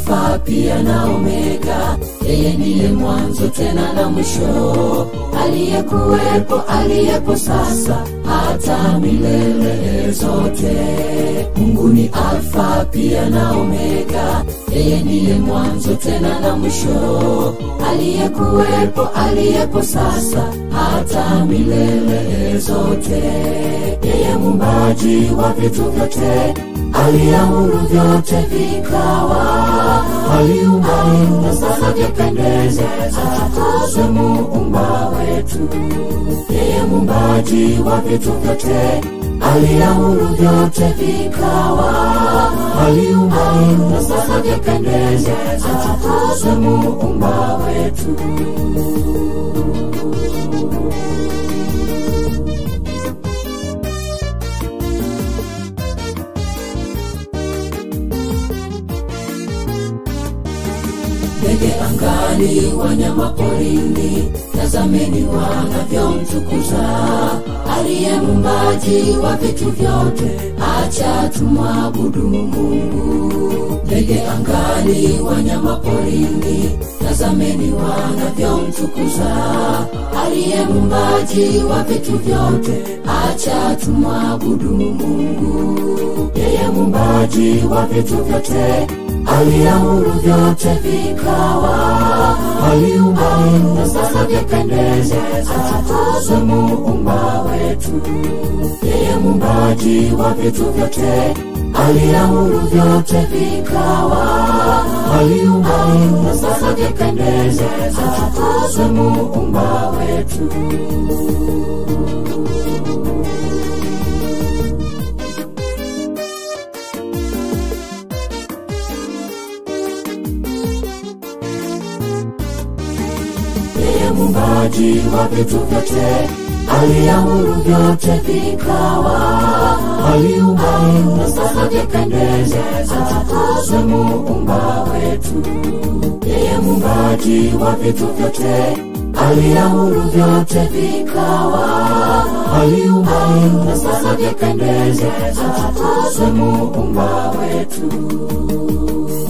Alfa pia na Omega, yeye ndiye mwanzo tena na mwisho, aliyekuwepo, aliyepo sasa, hata milele zote. Mungu ni Alfa pia na Omega, yeye ndiye mwanzo tena na mwisho, aliyekuwepo, aliyepo sasa, hata milele zote. Yeye muumbaji wa vitu vyote, aliamuru vyote vikawa, aliumba na sasa vyapendeze, atukuzwe muumba wetu. Yeye muumbaji wa vitu vyote, aliamuru vyote vikawa, aliumba na sasa vyapendeze, atukuzwe muumba wetu. ndege angani, wanyama porini, tazameni wanavyomtukuza aliye muumbaji wa vitu vyote, acha tumwabudu Mungu. Ndege angani, wanyama porini, tazameni wanavyomtukuza aliye muumbaji wa vitu vyote, acha tumwabudu Mungu. Yeye muumbaji wa vitu vyote aliamuru vyote vikawa, aliumba na sasa vyapendeze, atukuzwe muumba wetu. Yeye muumbaji wa vitu vyote, aliamuru vyote vikawa, aliumba na sasa vyapendeze, atukuzwe muumba wetu. yeye muumbaji wa vitu vyote, aliamuru vyote vikawa, aliumba na sasa vyapendeze, atukuzwe muumba wetu. Yeye muumbaji wa vitu vyote, aliamuru vyote vikawa, aliumba na sasa vyapendeze, atukuzwe muumba wetu.